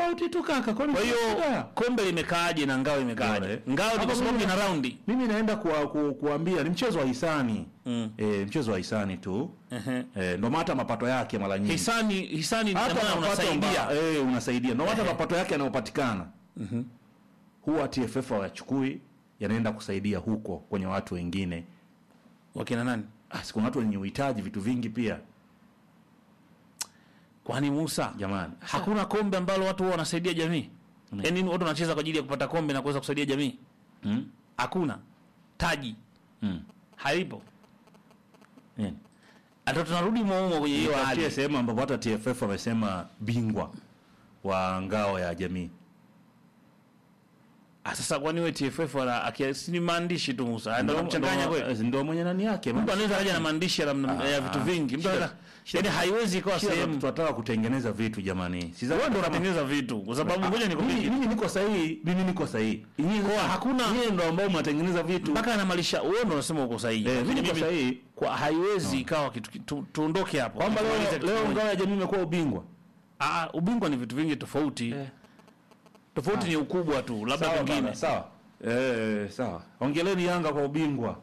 tofauti tu kaka. Kwani Kwa hiyo shida? kombe limekaaje na ngao imekaaje? Unaona, eh? Ngao ni Hapa kwa sababu mimi- ina raundi. mimi naenda kuwa, ku, kuambia ni mchezo wa hisani Mm. e, mchezo wa hisani tu Ehe. e, ndo hata mapato yake mara nyingi Hisani hisani ndio hata maana mapato unasaidia. amba- eh, unasaidia ndo hata mapato yake yanayopatikana huwa TFF hawayachukui yanaenda kusaidia huko kwenye watu wengine. Wakina nani? Ah, si kuna watu wenye uhitaji vitu vingi pia Kwani Musa? jamani. Hakuna kombe ambalo watu huwa wanasaidia jamii. Mm. Yaani watu wanacheza kwa ajili ya kupata kombe na kuweza kusaidia jamii. Mm? Hakuna. Taji Mm. halipo. Nini? Hata tunarudi maumo kwenye hiyo Itafutie hali. sehemu ambapo hata TFF wamesema bingwa wa ngao ya jamii. Ah, sasa kwani wewe TFF wala akiasi ni maandishi tu Musa. Ndio kuchanganya Ndo- kweli. Ndio mwenye nani yake. Mtu anaweza kaja na maandishi ya, namna- ya vitu vingi. Mtu shida- anaweza yaani haiwezi ikawa Shida sehemu. tunataka kutengeneza vitu jamani. Sisi Wewe ndio unatengeneza vitu kwa sababu ngoja mimi, nikwambie mimi niko sahihi, mimi niko sahihi. Nyinyi Kwa sasa- hakuna- nyinyi ndio ambao mnatengeneza vitu. mpaka anamalisha wewe ndio unasema uko sahihi. Eh, Lakini mimi niko mimi- sahihi. kwa haiwezi ikawa kitu kitu- tuondoke hapo. Kwamba Tumalize leo kitu leo kimoja. ngao ya jamii imekuwa ubingwa. Ah, ubingwa ni vitu vingi tofauti. Tofauti ni ukubwa tu, labda Sawa pengine. bana, sawa. Eh, sawa. Ongeleni Yanga kwa ubingwa.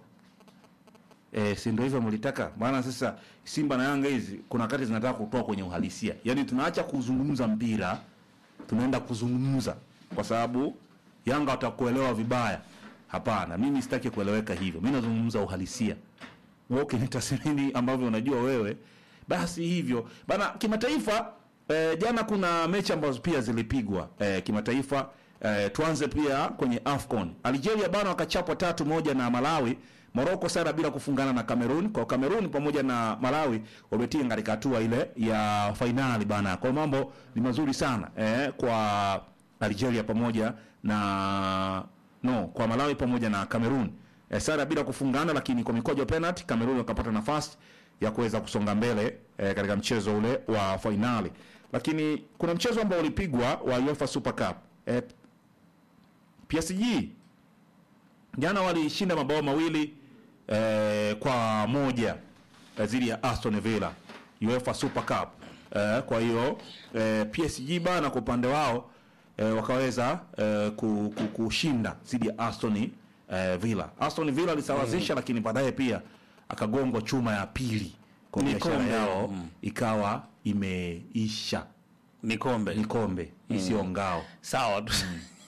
Eh, si ndio hivyo mlitaka? Maana sasa Simba na Yanga hizi kuna wakati zinataka kutoa kwenye uhalisia. Yaani tunaacha kuzungumza mpira, tunaenda kuzungumza kwa sababu Yanga watakuelewa vibaya. Hapana, mimi sitaki kueleweka hivyo. Mimi nazungumza uhalisia. Wewe ukinitathmini ambavyo unajua wewe, basi hivyo. Bana kimataifa eh, jana kuna mechi ambazo pia zilipigwa eh, kimataifa eh, tuanze pia kwenye AFCON. Algeria bana wakachapwa tatu moja na Malawi. Morocco sara bila kufungana na Cameroon. Kwa Cameroon pamoja na Malawi wametinga katika hatua ile ya fainali bana. Kwa mambo ni mazuri sana eh, kwa Algeria pamoja na no, kwa Malawi pamoja na Cameroon. Eh, sara bila kufungana lakini kwa mikwaju ya penalty Cameroon wakapata nafasi ya kuweza kusonga mbele eh, katika mchezo ule wa fainali. Lakini kuna mchezo ambao ulipigwa wa UEFA Super Cup. Eh, PSG jana walishinda mabao mawili eh, kwa moja eh, dhidi ya Aston Villa UEFA Super Cup. Eh, kwa hiyo eh, PSG bana kwa upande wao eh, wakaweza eh, ku- ku- kushinda dhidi ya Aston eh, Villa. Aston Villa alisawazisha lakini baadaye pia akagongwa chuma ya pili kwa Ni biashara kombe. yao Mm. ikawa imeisha. Ni kombe. Ni kombe isiyo ngao. Sawa tu.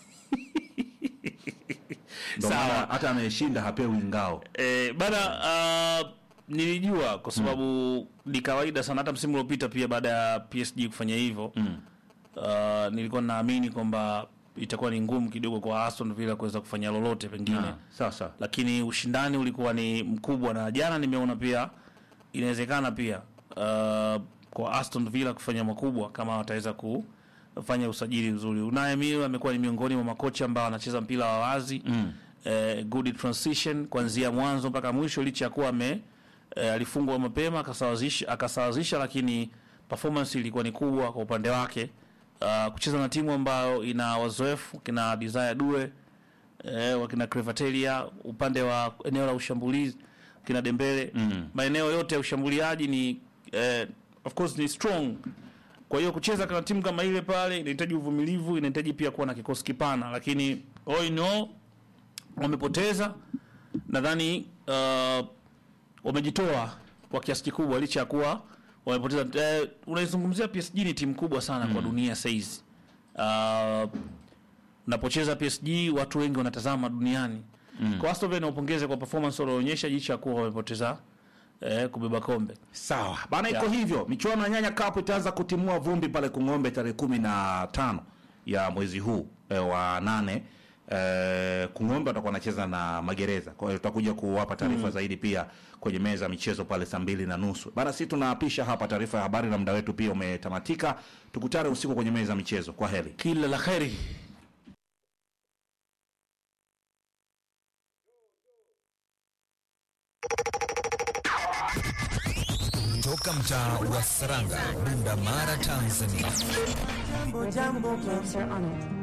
Ndio Sawa. maana hata anayeshinda hapewi ngao. Eh, bana uh, nilijua kwa sababu ni kawaida sana hata msimu uliopita pia baada ya PSG kufanya hivyo Mm. uh, nilikuwa naamini kwamba itakuwa ni ngumu kidogo kwa Aston Villa kuweza kufanya lolote pengine Ah, Sasa lakini ushindani ulikuwa ni mkubwa na jana nimeona pia inawezekana pia uh, kwa Aston Villa kufanya makubwa kama wataweza kufanya usajili mzuri. Unai Emery amekuwa ni miongoni mwa makocha ambao wanacheza mpira wa wazi Mm. eh, good transition kuanzia mwanzo mpaka mwisho, licha ya kuwa ame eh, alifungwa mapema akasawazisha, akasawazisha, lakini performance ilikuwa ni kubwa kwa upande wake. Uh, kucheza na timu ambayo ina wazoefu kina Desire Due eh, wakina Crevatelia upande wa eneo la ushambulizi kina Dembele Mm. maeneo yote ya ushambuliaji ni eh, of course ni strong. Kwa hiyo kucheza kama timu kama ile pale inahitaji uvumilivu, inahitaji pia kuwa na kikosi kipana, lakini all in all wamepoteza. Nadhani uh, wamejitoa kwa kiasi kikubwa, licha ya kuwa wamepoteza. Eh, unaizungumzia PSG ni timu kubwa sana kwa dunia saizi. Uh, unapocheza PSG watu wengi wanatazama duniani. Kwa Aston Villa niwapongeze kwa performance walioonyesha, licha ya kuwa wamepoteza eh, kubeba kombe. Sawa bana, iko Yeah. hivyo. Michuano ya Nyanya Cup itaanza kutimua vumbi pale Kung'ombe tarehe kumi na tano ya mwezi huu e, wa nane. E, Kung'ombe watakuwa wanacheza na Magereza, kwa hiyo tutakuja kuwapa taarifa zaidi pia kwenye meza ya michezo pale saa mbili na nusu. Bana, sisi tunaapisha hapa taarifa ya habari na muda wetu pia umetamatika. Tukutane usiku kwenye meza ya michezo. Kwa heri. Kila la kheri. Toka mtaa wa Saranga, Bunda Mara, Tanzania. Jambo jambo Cancer on it.